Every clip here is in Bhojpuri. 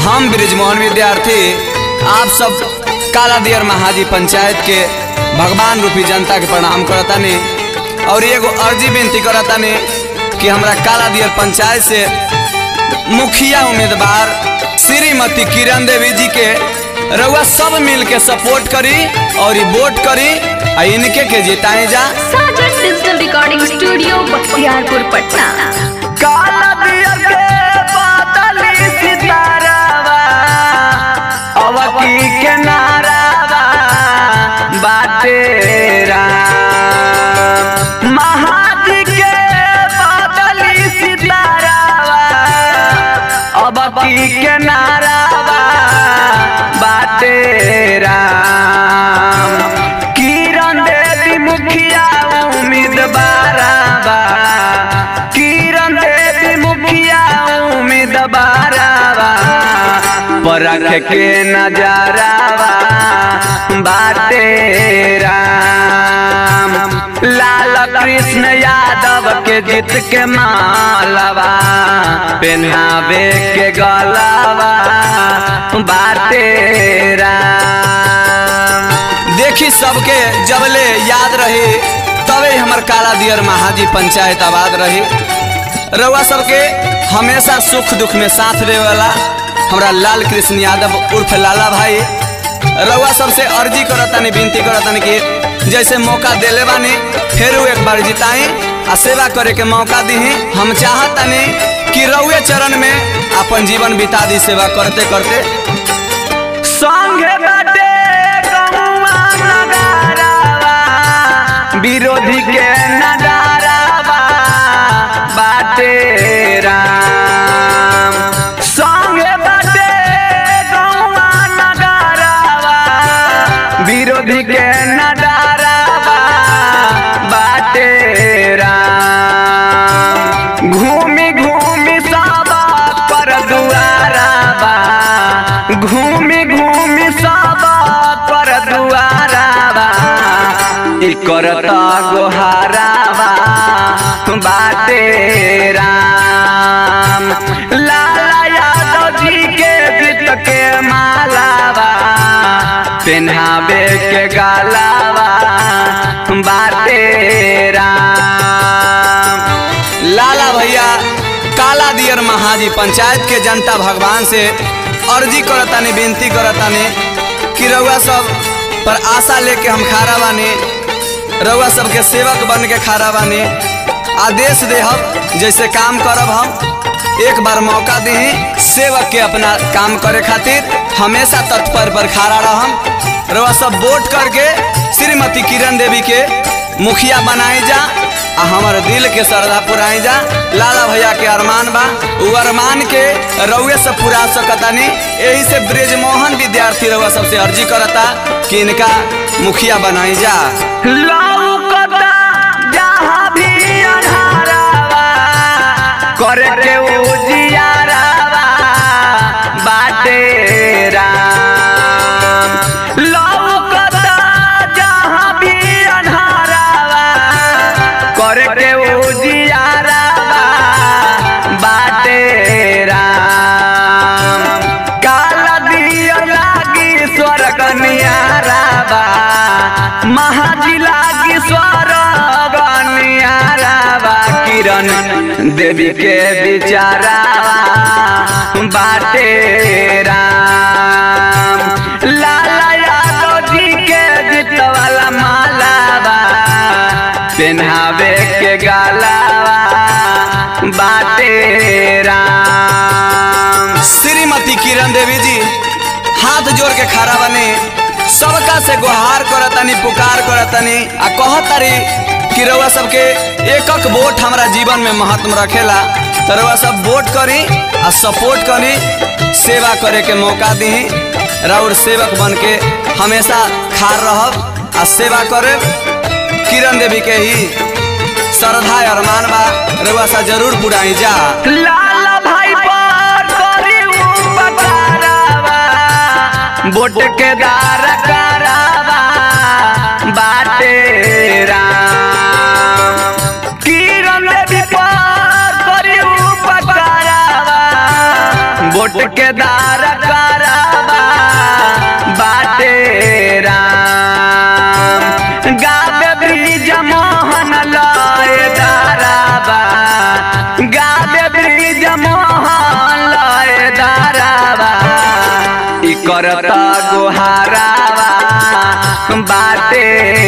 हम ब्रिजमोहन विद्यार्थी आप सब काला दियर महाजी पंचायत के भगवान रूपी जनता के प्रणाम करतानी और एगो अर्जी विनती करतानी कि हमरा काला दियर पंचायत से मुखिया उम्मीदवार श्रीमती किरण देवी जी के रउआ सब मिल के सपोर्ट करी और ई वोट करी आ इनके के जिताए जा Sajan digital recording studio Bakhtiyarpur Patna काला दियर के बादली सितारावा अवकी के नारावा बाटे राम महाजी के बादली सितारावा अवकी के नारावा बाटे राम किरण देवी मुखिया उम्मीदवारावा किरण देवी मुखिया उम्मीदवारावा परख के नजरावा बाटे राम लाल कृष्ण यादव के जीत के मालवा पहनावे के गलवा बाटे राम देखी सबके जबले याद रही तबे हमर काला दियर महाजी पंचायत आबाद रही रउआ सबके हमेशा सुख दुख में साथ दे वाला हमरा लाल कृष्ण यादव उर्फ लाला भाई रउआ सबसे अर्जी करतानी विनती करतानी कि जैसे मौका देले बानी फिर एक बार जिताई आ सेवा करे के मौका दीही हम चाहतानी कि रउए चरण में अपन जीवन बिता दी सेवा करते करते संगे बाटे गौवा नगारावा विरोधी के नजारावा बाटे राम संगे बाटे गौवा नगारावा विरोधी के नजारावा बाटे राम घूमी घूमी साबा पर दुआराबा घूमी घूमी साबा पर दुआराबा ई करता गोहाराबा बाटे राम लाला यादव जी के जीत के मालावा पेन्हावे के गालावा बाटे राम लाला भैया काला दियर महाजी पंचायत के जनता भगवान से अर्जी करतानी विनती करतानी कि रउआ सब पर आशा लेके हम खारा बानी रउआ सबके सेवक बन के खारा बानी आदेश देहब जैसे काम करब हम एक बार मौका दी सेवक के अपना काम करे खातिर हमेशा तत्पर पर खारा रहम रउआ सब वोट करके श्रीमती किरण देवी के मुखिया बनाई जा आ हमार दिल के श्रद्धा पुराई जा लाला भैया के अरमान बा उ अरमान के रउए से पुरा सकतानी यही से ब्रिजमोहन विद्यार्थी रउआ सबसे अर्जी करता कि इनका मुखिया बनाई जा लौकता जहाँ भी अन्हारावा करे के उजियारावा बाटे राम लौकता जहाँ भी अन्हारावा करे के उजियारावा बाटे राम काला दिया लागी स्वर्ग नियारावा महाजी लागी स्वर्ग नियारावा किरण देवी के बिचारावा बाटे राम लाला यादव जी के जीत वाला मालावा पेन्हावे के गालावा बाटे राम श्रीमती किरण देवी जी हाथ जोड़ के खड़ा बने सबका से गुहार करतनी पुकार करतनी आ कहतरी कि रउआ सबके एकक वोट हमरा जीवन में महत्व रखेला तो रउआ सब वोट करी आ सपोर्ट करी सेवा करे के मौका दी राउर सेवक बन के हमेशा खार रहब आ सेवा करे किरण देवी के ही श्रद्धा अरमान बा रउआ सा जरूर पुराई जा लाला भाई पर करी उपकारावा वोट के दार करावा बाटे राम किरण देवी पर करी उपकारावा वोट के दार करावा बाटे राम गावे ब्रिज मोहन लय दाराबा गावे ब्रिज मोहन लय दाराबा ई करता गुहारावा बाटे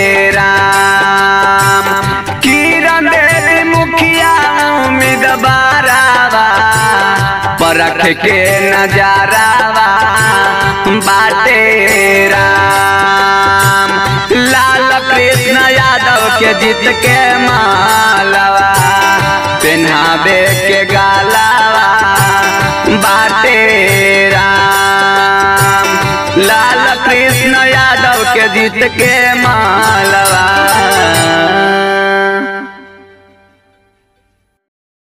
राम किरण देवी मुखिया उम्मीद बारावा परख के नजारावा बाटे राम लाल कृष्ण यादव के जीत के मालवा पेन्हावे के गालावा बाटे राम लाल कृष्ण यादव के जीत के मालवा